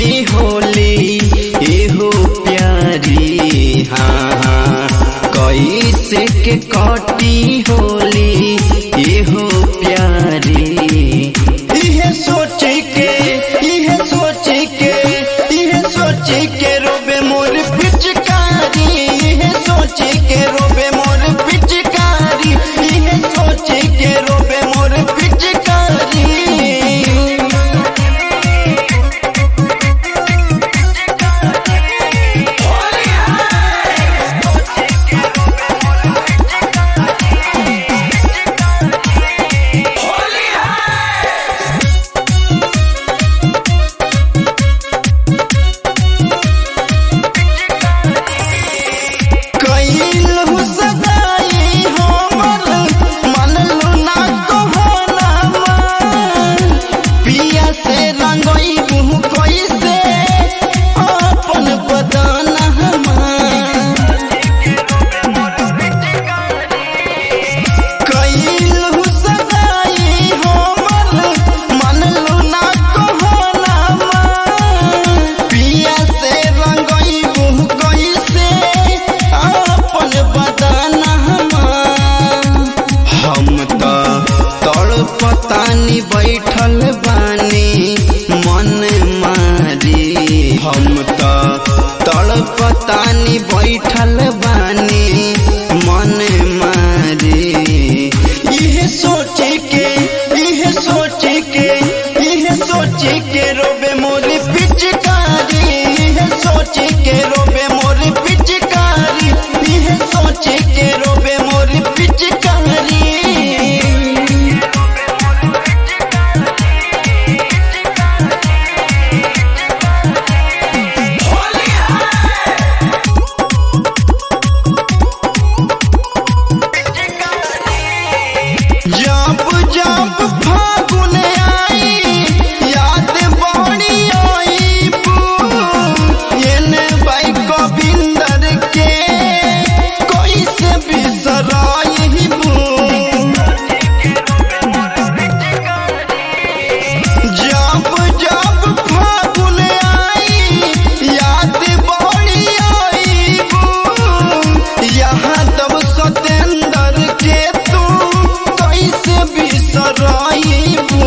कटी होली एहो प्यारी हाँ हाँ कैसे के कटी होली एहो प्यारी इहे सोच के इहे सोच के इहे सोच के रोबे मोर पिचकारी इहे सोच के रोबे मोर पिचकारी इहे सोच के रोबे मोर पिचकारी कैलहु सदाई हमर मनलु ना कहनामा पिया से रंगई मुँह कैसे अपन बदनमा कैलहु सदाई हमर मनलु ना कहनामा पिया से रंगई मुँह कैसे अपन बदनमा हम त तड़पतानी बैठल बानी मन मारी हम त तड़पतानी बैठल बानी मन मारी इहे सोच के इहे सोच के इहे सोच के रोबे मोरी पिचकारी इहे सोच के रोबे मोरी पिचकारी इहे सोच के रोबे मोरी पिचकारी जब जब फागुन आई याद बड़ी आई एने बाई गोविंदर के कैसे बिसराई जब जब फागुन आई याद बड़ी आई यहाँ तब सतेंद्र के तू कैसे बिसराइबू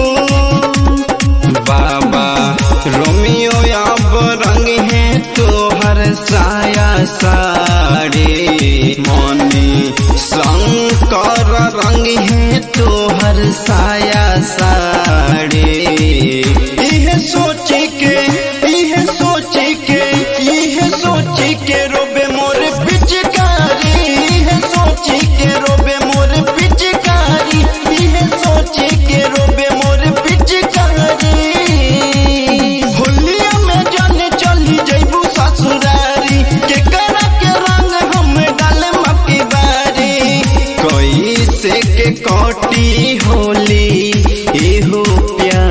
बाबा रोमियो अब रंग है तोहर साया साड़ी मनी शंकर रंग है तोहर साया साड़ी इहे सोच के इहे सोच के इहे सोच के रोबे मोर पिचकारी इहे सोच के रोबे मोर पिचकारी इहे सोच के रोबे मोर पिचकारी होलिया में जाने चली जइबू ससुरारी के करा के रंग हम डाले मक्की बारी कैसे के कटी होली एहो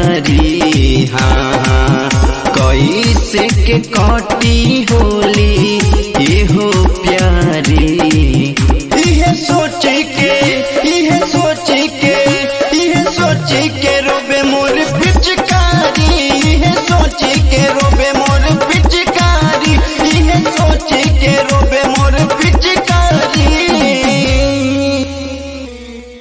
प्यारी हाँ हाँ कैसे के कटी होली